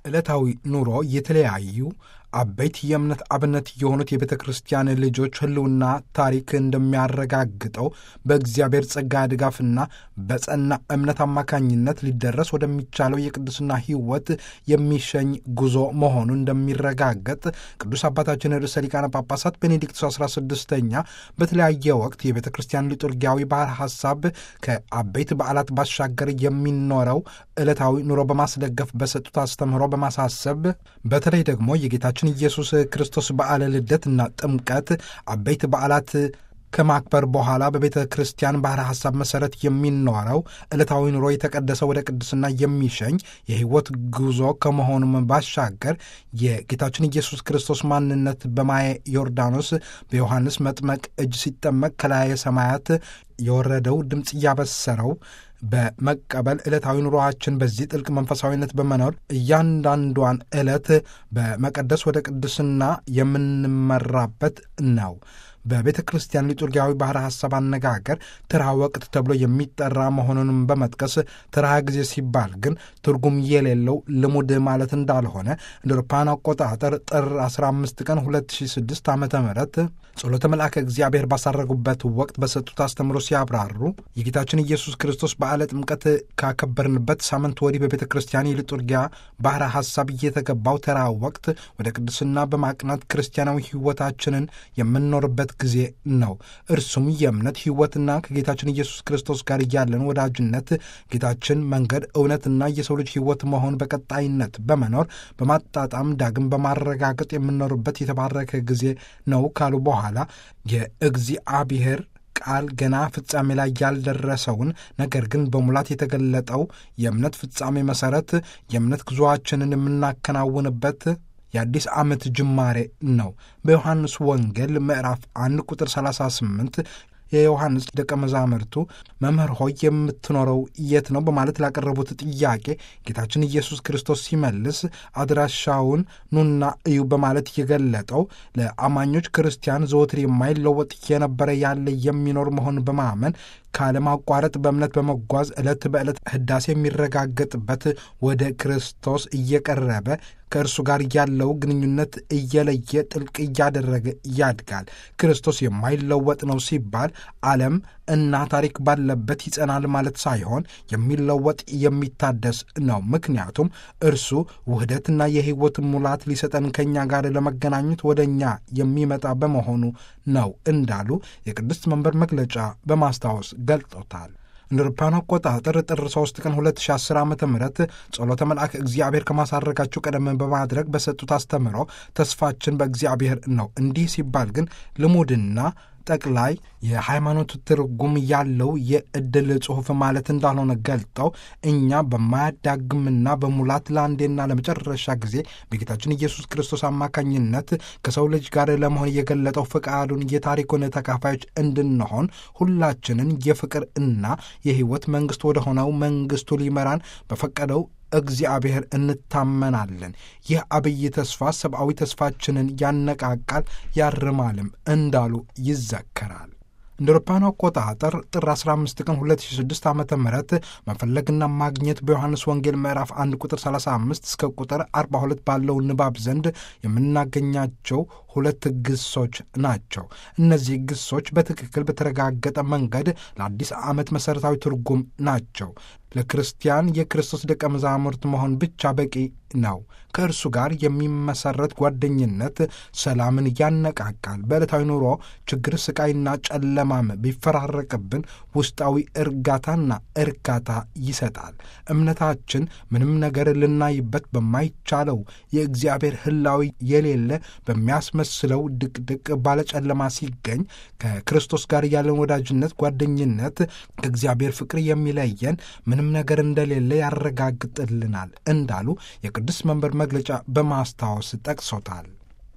ዕለታዊ ኑሮ የተለያዩ አበይት የእምነት አብነት የሆኑት የቤተ ክርስቲያን ልጆች ሕልውና ታሪክ እንደሚያረጋግጠው በእግዚአብሔር ጸጋ ድጋፍና በጸና እምነት አማካኝነት ሊደረስ ወደሚቻለው የቅድስና ሕይወት የሚሸኝ ጉዞ መሆኑ እንደሚረጋገጥ ቅዱስ አባታችን ርዕሰ ሊቃነ ጳጳሳት ቤኔዲክቱስ 16ኛ በተለያየ ወቅት የቤተ ክርስቲያን ሊጡርጊያዊ ባህር ሐሳብ ከአበይት በዓላት ባሻገር የሚኖረው ዕለታዊ ኑሮ በማስደገፍ በሰጡት አስተምህሮ በማሳሰብ በተለይ ደግሞ የጌታችን ኢየሱስ ክርስቶስ በዓለ ልደትና ጥምቀት አበይት በዓላት ከማክበር በኋላ በቤተ ክርስቲያን ባህረ ሐሳብ መሠረት የሚኖረው ዕለታዊ ኑሮ የተቀደሰ ወደ ቅድስና የሚሸኝ የሕይወት ጉዞ ከመሆኑም ባሻገር የጌታችን ኢየሱስ ክርስቶስ ማንነት በማየ ዮርዳኖስ በዮሐንስ መጥመቅ እጅ ሲጠመቅ ከላየ ሰማያት የወረደው ድምፅ እያበሰረው በመቀበል ዕለታዊ ኑሮአችን በዚህ ጥልቅ መንፈሳዊነት በመኖር እያንዳንዷን ዕለት በመቀደስ ወደ ቅድስና የምንመራበት ነው። በቤተ ክርስቲያን ሊጡርጊያዊ ባህረ ሐሳብ አነጋገር ተራ ወቅት ተብሎ የሚጠራ መሆኑንም በመጥቀስ ተራ ጊዜ ሲባል ግን ትርጉም የሌለው ልሙድ ማለት እንዳልሆነ እንደ አውሮፓውያን አቆጣጠር ጥር 15 ቀን 2006 ዓ ም ጸሎተ መልአከ እግዚአብሔር ባሳረጉበት ወቅት በሰጡት አስተምሮ ሲያብራሩ የጌታችን ኢየሱስ ክርስቶስ በዓለ ጥምቀት ካከበርንበት ሳምንት ወዲህ በቤተ ክርስቲያን የሊጡርጊያ ባህረ ሐሳብ እየተገባው ተራ ወቅት ወደ ቅድስና በማቅናት ክርስቲያናዊ ሕይወታችንን የምንኖርበት ጊዜ ነው። እርሱም የእምነት ሕይወትና ከጌታችን ኢየሱስ ክርስቶስ ጋር ያለን ወዳጅነት ጌታችን መንገድ፣ እውነትና የሰው ልጅ ሕይወት መሆን በቀጣይነት በመኖር በማጣጣም ዳግም በማረጋገጥ የምንኖርበት የተባረከ ጊዜ ነው ካሉ በኋላ የእግዚአብሔር ቃል ገና ፍጻሜ ላይ ያልደረሰውን ነገር ግን በሙላት የተገለጠው የእምነት ፍጻሜ መሠረት የእምነት ጉዞአችንን የምናከናውንበት የአዲስ ዓመት ጅማሬ ነው። በዮሐንስ ወንጌል ምዕራፍ 1 ቁጥር 38 የዮሐንስ ደቀ መዛሙርቱ መምህር ሆይ የምትኖረው የት ነው? በማለት ላቀረቡት ጥያቄ ጌታችን ኢየሱስ ክርስቶስ ሲመልስ አድራሻውን ኑና እዩ በማለት የገለጠው ለአማኞች ክርስቲያን ዘወትር የማይለወጥ የነበረ ያለ የሚኖር መሆን በማመን ካለማቋረጥ በእምነት በመጓዝ ዕለት በዕለት ሕዳሴ የሚረጋገጥበት ወደ ክርስቶስ እየቀረበ ከእርሱ ጋር ያለው ግንኙነት እየለየ ጥልቅ እያደረገ ያድጋል። ክርስቶስ የማይለወጥ ነው ሲባል ዓለም እና ታሪክ ባለበት ይጸናል ማለት ሳይሆን የሚለወጥ የሚታደስ ነው። ምክንያቱም እርሱ ውህደትና የሕይወት ሙላት ሊሰጠን ከእኛ ጋር ለመገናኘት ወደ እኛ የሚመጣ በመሆኑ ነው እንዳሉ የቅድስት መንበር መግለጫ በማስታወስ ገልጦታል። እንደ አውሮፓውያን አቆጣጠር ጥር 3 ቀን 2010 ዓ ም ጸሎተ መልአክ እግዚአብሔር ከማሳረጋቸው ቀደም በማድረግ በሰጡት አስተምሮ ተስፋችን በእግዚአብሔር ነው። እንዲህ ሲባል ግን ልሙድና ጠቅላይ የሃይማኖት ትርጉም ያለው የዕድል ጽሑፍ ማለት እንዳልሆነ ገልጠው እኛ በማያዳግምና በሙላት ለአንዴና ለመጨረሻ ጊዜ በጌታችን ኢየሱስ ክርስቶስ አማካኝነት ከሰው ልጅ ጋር ለመሆን የገለጠው ፈቃዱን የታሪኩን ተካፋዮች እንድንሆን ሁላችንን የፍቅር እና የሕይወት መንግሥት ወደ ሆነው መንግሥቱ ሊመራን በፈቀደው እግዚአብሔር እንታመናለን። ይህ አብይ ተስፋ ሰብአዊ ተስፋችንን ያነቃቃል ያርማልም እንዳሉ ይዘከራል። እንደ አውሮፓውያኑ አቆጣጠር ጥር 15 ቀን 2006 ዓ ም መፈለግና ማግኘት በዮሐንስ ወንጌል ምዕራፍ 1 ቁጥር 35 እስከ ቁጥር 42 ባለው ንባብ ዘንድ የምናገኛቸው ሁለት ግሶች ናቸው። እነዚህ ግሶች በትክክል በተረጋገጠ መንገድ ለአዲስ ዓመት መሠረታዊ ትርጉም ናቸው። ለክርስቲያን የክርስቶስ ደቀ መዛሙርት መሆን ብቻ በቂ ነው። ከእርሱ ጋር የሚመሰረት ጓደኝነት ሰላምን ያነቃቃል። በዕለታዊ ኑሮ ችግር፣ ስቃይና ጨለማም ቢፈራረቅብን ውስጣዊ እርጋታና እርካታ ይሰጣል። እምነታችን ምንም ነገር ልናይበት በማይቻለው የእግዚአብሔር ሕላዊ የሌለ በሚያስመስለው ድቅድቅ ባለጨለማ ሲገኝ ከክርስቶስ ጋር ያለን ወዳጅነት፣ ጓደኝነት ከእግዚአብሔር ፍቅር የሚለየን ምንም ነገር እንደሌለ ያረጋግጥልናል እንዳሉ የቅዱስ መንበር መግለጫ በማስታወስ ጠቅሶታል።